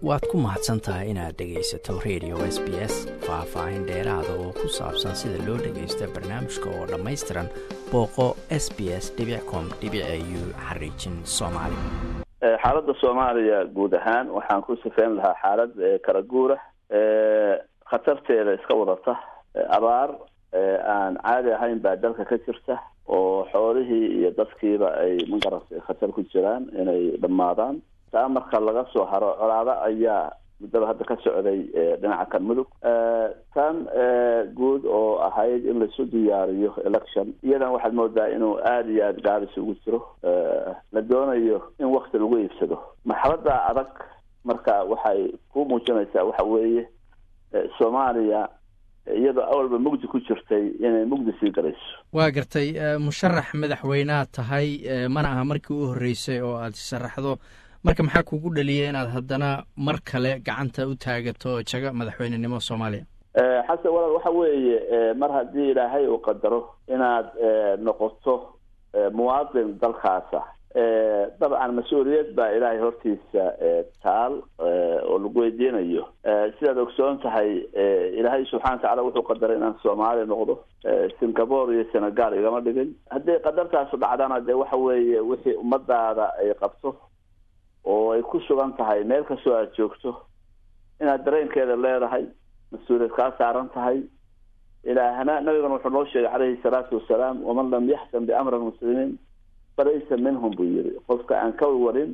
waad ku mahadsan tahay inaad dhegaysato radio s b s faah-faahin dheeraada oo ku saabsan sida loo dhagaysta barnaamijka oo dhammaystiran booqo s b s com u xariijin soomaali xaaladda soomaaliya guud ahaan waxaan ku sifeyn lahaa xaalad kala guura khatarteeda iska wadata abaar aan caadi ahayn baa dalka ka jirta oo xoolihii iyo dadkiiba ay magaratay khatar ku jiraan inay dhammaadaan taa marka laga soo haro colaado ayaa muddaba hadda ka socday dhinaca kan mudug tan guud oo ahayd in laisu diyaariyo election iyadan waxaad moodaa inuu aada iyo aada gaabis ugu jiro la doonayo in wakti lagu iibsado marxalada adag marka waxay ku muujinaysaa waxa weeye soomaaliya iyadoo awalba mugdi ku jirtay inay mugdi sii galayso waa gartay musharax madaxweyneha tahay mana aha markii u horreysay oo aada sharaxdo marka maxaa kugu dhaliyay inaad haddana mar kale gacanta u taagato jaga madaxweynenimo soomaaliya xasan walaal waxa weeye mar haddii ilaahay uu qadaro inaad noqoto muwaadin dalkaasa dabcan mas-uuliyad baa ilaahay hortiisa taal oo lagu weydiinayo sidaad ogsoon tahay ilaahay subxana watacala wuxuu qadaray inaan soomaaliya noqdo singapore iyo senegal igama dhigin haddii qadartaasu dhacdana dee waxa weeye wixii ummadaada ay qabto oo ay ku sugan tahay meel kastoo aad joogto inaad dareenkeeda leedahay mas-uuliyad kaa saaran tahay ilaahna nabigana wuxuu noo sheegay calayhi salaatu wasalaam waman lam yaxkam biamri lmuslimiin falaysa minhum buu yiri qofka aan ka warin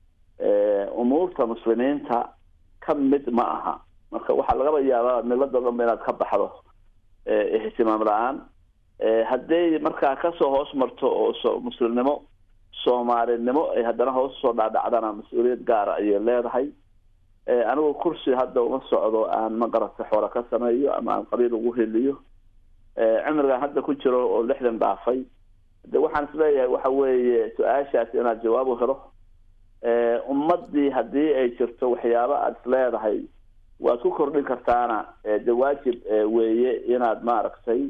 umuurta muslimiinta ka mid ma aha marka waxaa lagaba yaabaa milada dhanba inaad ka baxdo ihtimaam la-aan hadday markaa kasoo hoos marto oo muslimnimo soomaalinimo ay haddana hoos usoo dhaadhacdana mas-uuliyad gaara ayay leedahay anigu kursi hadda uma socdo aan magarata xoola ka sameeyo ama aan qabiil ugu heliyo cimrigan hadda ku jiro oo lixdan dhaafay de waxaan isleeyahay waxa weeye su-aashaas inaad jawaab u helo ummadii haddii ay jirto waxyaaba aada isleedahay waad ku kordhin kartaana de waajib weeye inaad maaragtay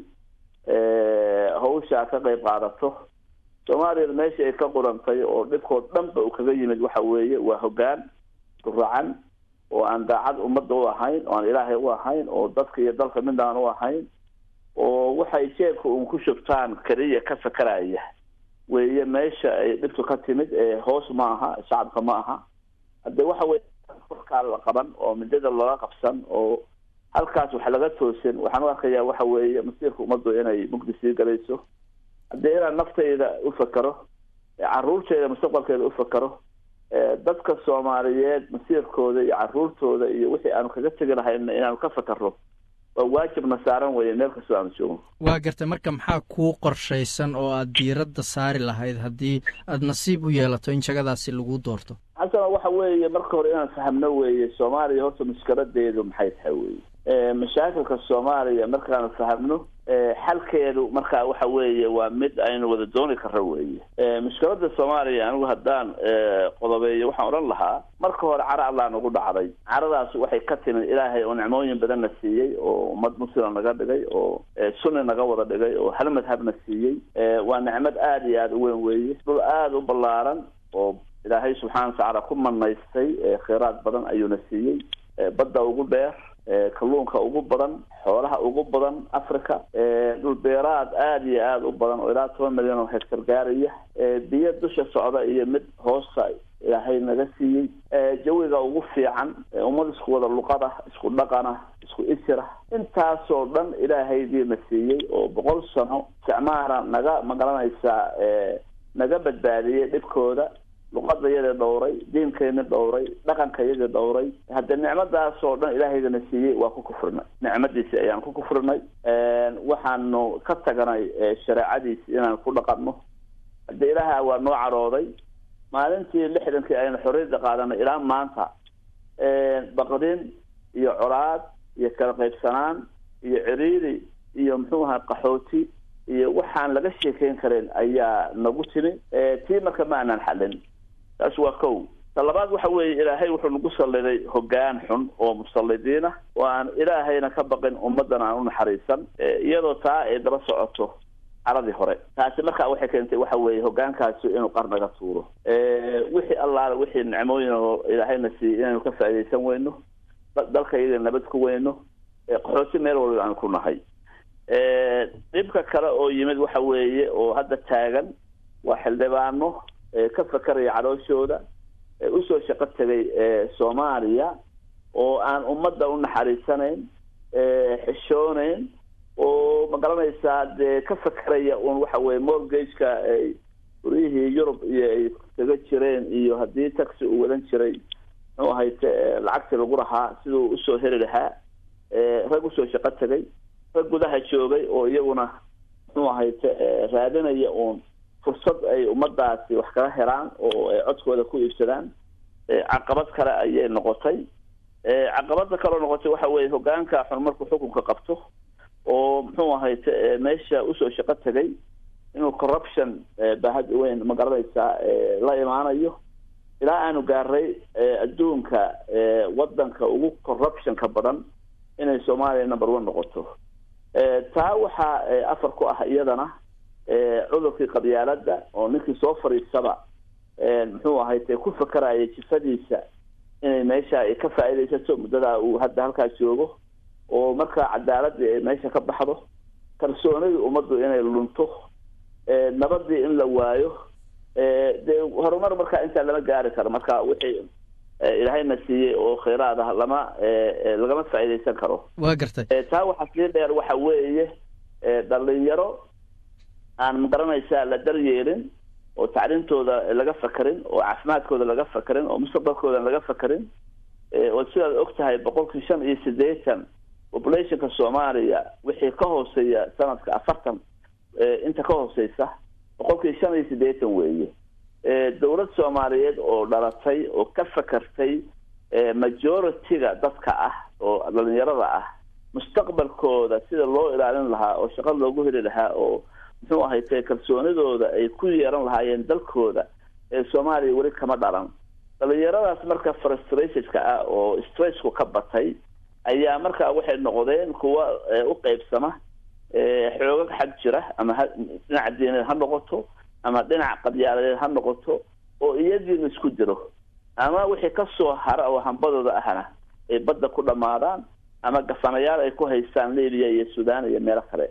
hawshaa ka qeyb qaadato soomaaliyada meesha ay ka qurantay oo dhibkood dhanba uu kaga yimid waxa weeye waa hoggaan duracan oo aan daacad ummadda u ahayn oo aan ilaahay u ahayn oo dadka iyo dalka midaan u ahayn oo waxay jeebka uun ku shubtaan keliya ka sakaraya weeye meesha ay dhibtu ka timid hoos ma aha shacabka ma aha hadde waxa weye korkaa la qaban oo midada loola qabsan oo halkaas wax laga toosin waxaan u arkayaa waxa weeye masiirka ummaddu inay mugdi sii galayso haddii inaan naftayda u fakero caruurteyda mustaqbalkeeda u fakero dadka soomaaliyeed masiirkooda iyo caruurtooda iyo wixii aanu kaga tegi lahayna inaanu ka fakarno waa waajibna saaran weeye meel kastoo aanu joogno waa gartay marka maxaa kuu qorshaysan oo aad diiradda saari lahayd haddii aada nasiib u yeelato in jagadaasi lagu doorto xasana waxa weeye marka hore inaan fahamno weeye soomaaliya horta mushkiladeedu maxay tahay weye mashaakilka soomaaliya markaanu fahamno xalkeedu marka waxa weeye waa mid aynu wada dooni karro weeye mushkilada soomaaliya anigu haddaan qodobeeyo waxaan odhan lahaa marka hore cara allaa nagu dhacday caradaas waxay ka timid ilaahay oo nicmooyin badan na siiyey oo ummad muslima naga dhigay oo sunni naga wada dhigay oo hal madhabna siiyey waa nicmad aada iyo aada u weyn weeye dhul aada u ballaaran oo ilaahay subxana watacaala ku manaystay kheyraad badan ayuuna siiyey badda ugu dheer kalluunka ugu badan xoolaha ugu badan africa dhul beeraad aada iyo aada u badan oo ilaa toban milyan oo hectar gaaraya biyo dusha socda iyo mid hoosta ilaahay naga siiyey jawiga ugu fiican ummad isku wada luqada isku dhaqana isku isira intaasoo dhan ilaahaydiina siiyey oo boqol sano isticmaara naga magaranaysaa naga badbaadiyey dhibkooda luqadayadii dhowray diinkayni dhowray dhaqankayadii dhowray hadde nicmadaasoo dhan ilaahaydana siiyey waa ku kufrinay nicmadiisi ayaan ku kufrinay waxaanu ka taganay shareecadiisi inaan ku dhaqanno hadde ilaaha waa noo cadhooday maalintii lixdankii aynu xorriyadda qaadanay ilaa maanta baqdin iyo colaad iyo kala qaybsanaan iyo ciriiri iyo muxuu ahaa qaxooti iyo waxaan laga sheekeyn karin ayaa nagu timi tii marka ma aanaan xalin taas waa kow ta labaad waxa weeye ilaahay wuxuu nagu salliday hoggaan xun oo musallidiin ah oo aan ilaahayna ka baqin ummaddan aan u naxariisan iyadoo taa ay daba socoto caradii hore taasi marka waxay keentay waxa weeye hogaankaasi inuu qarnaga tuuro wixii allaale wixii nicmooyin oo ilaahayna siiyey inaynu ka faaidaysan weyno dalka iyaga nabad ku weyno qaxooti meel waliba aan ku nahay dhibka kale oo yimid waxa weeye oo hadda taagan waa xildhibaano ka fakeraya calooshooda usoo shaqo tegay soomaaliya oo aan ummadda u naxariisanayn xishooneyn oo ma garanaysaa dee ka fakeraya un waxa weye mortgageka ay guryihii yurub iyo ay kaga jireen iyo haddii taxi uu wadan jiray muxuu ahayte lacagtii lagu lahaa siduu usoo heli lahaa rag usoo shaqo tegay rag gudaha joogay oo iyaguna muxuu ahayte raadinaya uun fursad ay ummadaasi wax kaga helaan oo ay codkooda ku iibsadaan caqabad kale ayay noqotay caqabada kaleo noqotay waxa weye hogaanka xun markuu xukunka qabto oo muxuu ahayte meesha usoo shaqo tegay inuu corruption baahad weyn ma garanaysaa la imaanayo ilaa aanu gaaray adduunka wadanka ugu corruptionka badan inay soomaaliya number one noqoto taa waxaa afar ku ah iyadana cudurkii qabyaalada oo ninkii soo fadhiisaba muxuu ahayte ku fakeraya jifadiisa inay meesha ay ka faaidaysato muddadaa uu hadda halkaa joogo oo markaa cadaaladii ay meesha ka baxdo kalsoonidii ummaddu inay lunto nabadii in la waayo dee horumar markaa intaa lama gaari karo marka wixii ilaahayna siiyey oo khayraad ah lama lagama faa'iidaysan karo waa gartay taa waxaa sii dheer waxa weeye dhalinyaro aan magaranaysaa la daryeelin oo tacliintooda laga fakerin oo caafimaadkooda laga fakerin oo mustaqbalkooda laga fakerin oo sidaad og tahay boqolkii shan iyo siddeetan populationka soomaaliya wixii ka hooseeya sanadka afartan inta ka hooseysa boqolkii shan iyo siddeetan weeye dowlad soomaaliyeed oo dhalatay oo ka fakertay majority-ga dadka ah oo dhalinyarada ah mustaqbalkooda sida loo ilaalin lahaa oo shaqo loogu heli lahaa oo muxuu ahayte kalsoonidooda ay ku yeeran lahaayeen dalkooda ee soomaaliya weli kama dhalan dhalinyaradaas marka frustrationka ah oo stressku ka batay ayaa markaa waxay noqdeen kuwa u qeybsama xoogag xag jira ama dhinaca diineed ha noqoto ama dhinaca qabyaaladeed ha noqoto oo iyadiina isku jiro ama wixii kasoo hara oo hambadooda ahna ay badda ku dhamaadaan ama gafanayaal ay ku haystaan libiya iyo sudan iyo meelo kale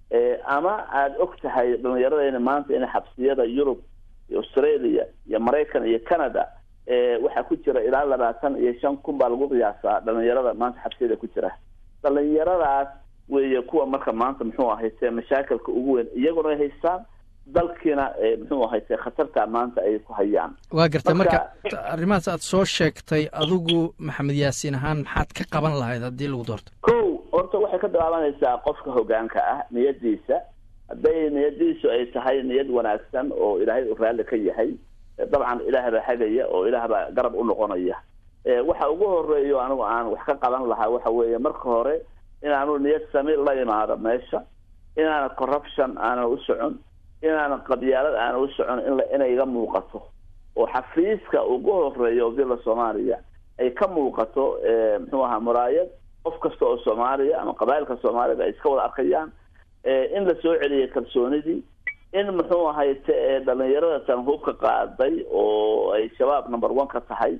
ama aada og tahay dhalinyaradeyna maanta in xabsiyada yurub iyo australia iyo maraykan iyo canada waxaa ku jira ilaa labaatan iyo shan kun baa lagu qiyaasaa dhalinyarada maanta xabsiyada ku jira dhalinyaradaas weeye kuwa marka maanta muxuu ahayte mashaakilka ugu weyn iyaguna ay haystaan dalkiina muxuu ahayte khatarta maanta ay ku hayaan waa gartay marka arrimahaas aad soo sheegtay adigu maxamed yaasiin ahaan maxaad ka qaban lahayd haddii lagu doorto ko horta waxay ka bilaabanaysaa qofka hogaanka ah niyadiisa hadday niyadiisu ay tahay niyad wanaagsan oo ilaahay u raalli ka yahay dabcan ilaah baa hagaya oo ilaah baa garab u noqonaya waxa ugu horeeyo anigu aan wax ka qaban lahaa waxa weeye marka hore inaanu niyad sami la imaado meesha inaana corruption aanan u socon inaana qabyaalad aanan u socon in inay iga muuqato oo xafiiska ugu horeeyo villa soomaaliya ay ka muuqato muxuu ahaa muraayad qof kasta oo soomaaliya ama qabailka soomaalida ay iska wada arkayaan in la soo celiyay kalsoonidii in muxuu ahayte dhalinyarada tan hubka qaaday oo ay shabaab number one ka tahay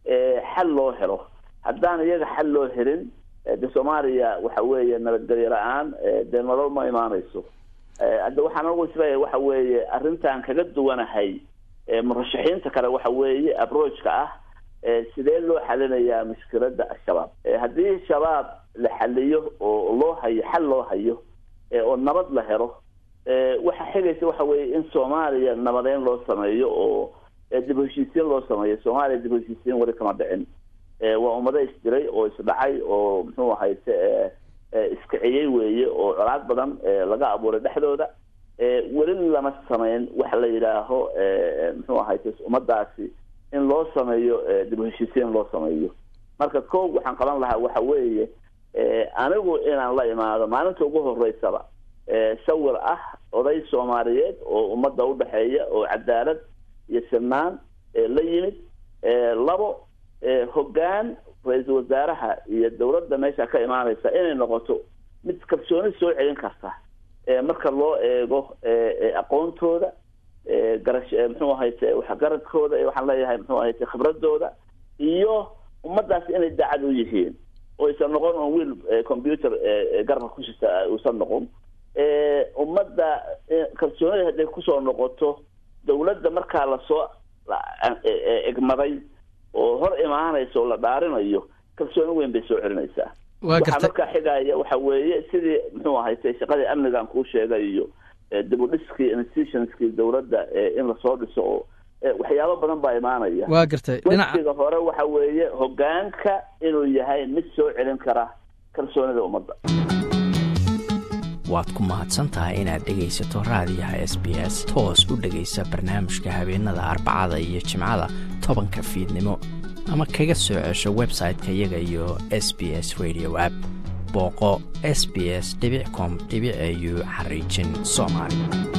xal loo helo haddaan iyaga xal loo helin de soomaaliya waxa weeye nabadgelyo la-aan dee nolol ma imaanayso hadda waxaan ugu isleeyahay waxa weeye arrintan kaga duwanahay murashaxiinta kale waxa weeye abrojka ah sidee loo xalinayaa mushkilada al-shabaab haddii shabaab la xaliyo oo loo hayo xal loo hayo oo nabad la helo waxa xigaysa waxa weeye in soomaaliya nabadeyn loo sameeyo oo dib heshiisiin loo sameeyo soomaaliya dib heshiisiin weli kama dhicin waa ummado isdiray oo isdhacay oo muxuu ahayte iskiciyey weeye oo colaad badan laga abuuray dhexdooda weli lama sameyn waxa la yidhaaho muxuu ahayte ummadaasi in loo sameeyo dib heshiisiin loo sameeyo marka ko waxaan qaban lahaa waxa weeye anigu inaan la imaado maalinta ugu horeysaba sawir ah oday soomaaliyeed oo ummadda udhexeeya oo cadaalad iyo sinaan la yimid labo hoggaan ra-iisul wasaaraha iyo dawladda meesha ka imaaneysa inay noqoto mid kalsooni soo celin karta marka loo eego aqoontooda garash muxuu ahayte waxgaradkooda waxaan leeyahay muxuu ahayte khibradooda iyo ummadaas inay daacad u yihiin oo aysan noqon on wiil computer garabka ku jirta uusan noqon ummadda kalsoonida hadday kusoo noqoto dawladda markaa lasoo egmaday oo hor imaanaysa oo la dhaarinayo kalsooni weyn bay soo celinaysaa waxaa markaa xigaya waxa weeye sidii muxuu ahayte shaqadii amnigan kuu sheegay iyo dibudhiskii institutionskii dawladda in lasoo dhiso oo waxyaabo badan baa imaanaya waa gartay wasiga hore waxa weeye hogaanka inuu yahay mid soo celin kara kalsoonida ummadda waad ku mahadsan tahay inaad dhegaysato raadiyaha s b s toos u dhegaysa barnaamijka habeenada arbacada iyo jimcada tobanka fiidnimo ama kaga soo cesho website-ka iyaga iyo s b s radio app booqo s b s com au xariijin soomaali